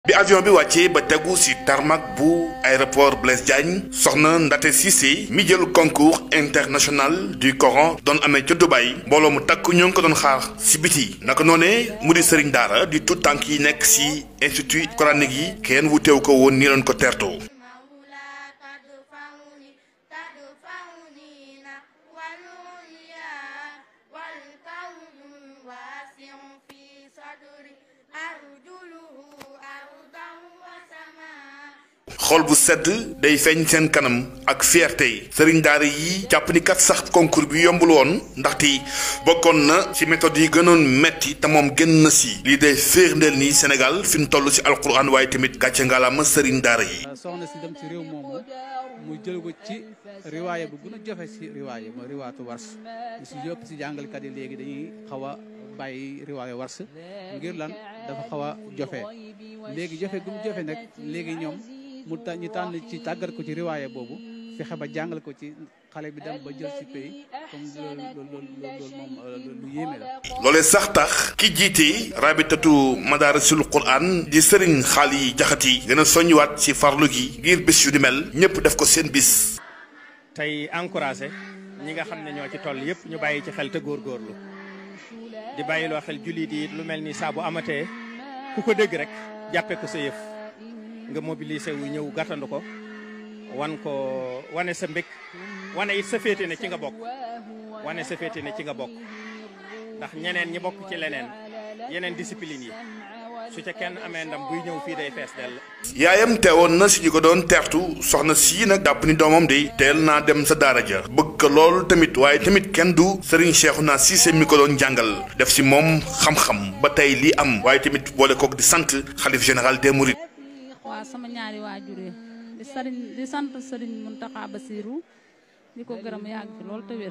bi avion bi wàccee ba tegu ci tarmac bu aéroport Blaise Diagne soxna Ndaté Cissé mi jël concours international du Coran doon amee ca Dubaï mbooloo mu takk ñoo ngi ko doon xaar ci biti naka noonee mu di sëriñ daara di tout tànk yi nekk ci institut coranique yi kenn wuteew ko woon nii leen ko tertoo xool bu sedd day feeñ seen kanam ak fierté sëriñ daara yi jàpp ni kat sax concours bi yombul woon ndaxte bokkoon na ci méthode yi gënoon metti te moom gën na si lii day firndeel ni Sénégal fi mu toll si alquran waaye tamit gàcce ngalaama sëriñ daara yi. soxna si dem ci réew moomu mu jël ko ci riwaaya bu gën a jafe si riwaaya mooy riwaatu wars ñu si yëpp si jàngalkat yi léegi dañuy xaw a bàyyi riwaaya wars ngir lan dafa xaw a jofe léegi jofe gu mu jofe nag léegi ñoom. mu ta ñu tànn ci tàggat ko ci riwaaya boobu fexe ba jàngal ko ci xale bi dem ba jël ci pays comme loolu loolu loolu moom lu yéeme la. loolee sax tax ki jiite rabitatu madarisul quran di sëriñ xaal yi jaxati gën a soññiwaat ci farlu gi ngir bés yu di mel ñëpp def ko seen bis. tey encouragé ñi nga xam ne ñoo ci toll yëpp ñu bàyyi ci xel te góorgóorlu di bàyyiloo xel jullit yi lu mel ni saa bu amatee ku ko dégg rek jàppee ko sa yëf. nga mobilisé wu ñëw gàttandu ko wan ko wane sa mbég wane it sa féete ne ci nga bokk wane sa féete ne ci nga bokk ndax ñeneen ñi bokk ci leneen yeneen discipline yi su ca kenn amee ndam buy ñëw fii day fees dell. yaayam teewoon na si ñu ko doon teertu soxna sii nag jàpp ni doomam de teel naa dem sa daara ja bëgg ko lool tamit waaye tamit kenn du Serigne Cheikhouna Cissé mi ko doon jàngal def si moom xam-xam ba tey lii am waaye tamit boole kook di sant xalif général des Mourides. waaw sama ñaari waajur di sëriñ di sant sëriñ Muntaxa Basiru di ko gërëm yàgg fi loolu te wér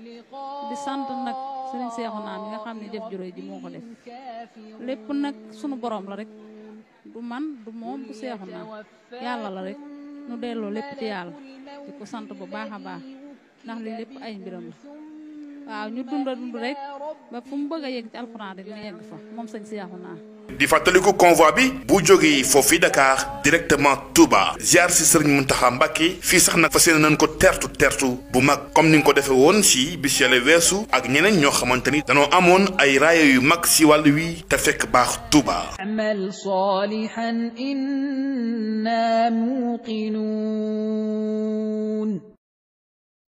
di sant nag sëriñ Seexuna mi nga xam ne jëf juróoy ji moo ko def lépp nag sunu borom la rek du man du moom du Seexuna yàlla la rek nu delloo lépp ci yàlla di ko sant bu baax a baax ndax li lépp ay mbiram la waaw ñu dund dund rek ba fu mu bëgg a yegg ci alxuraan rek mu yegg fa moom sëñ Seexuna di fàttaliku convoi bi bu jógee foofu Dakar directement Touba ziar si Serigne Mountakha Mbacké fii sax nag fas yéene nañ ko tertu tertu bu mag comme ni nga ko defee woon si bis yàlla weesu ak ñeneen ñoo xamante ni danoo amoon ay raaya yu mag si wàll wi te fekk baax Touba. amal salihan inna muqinun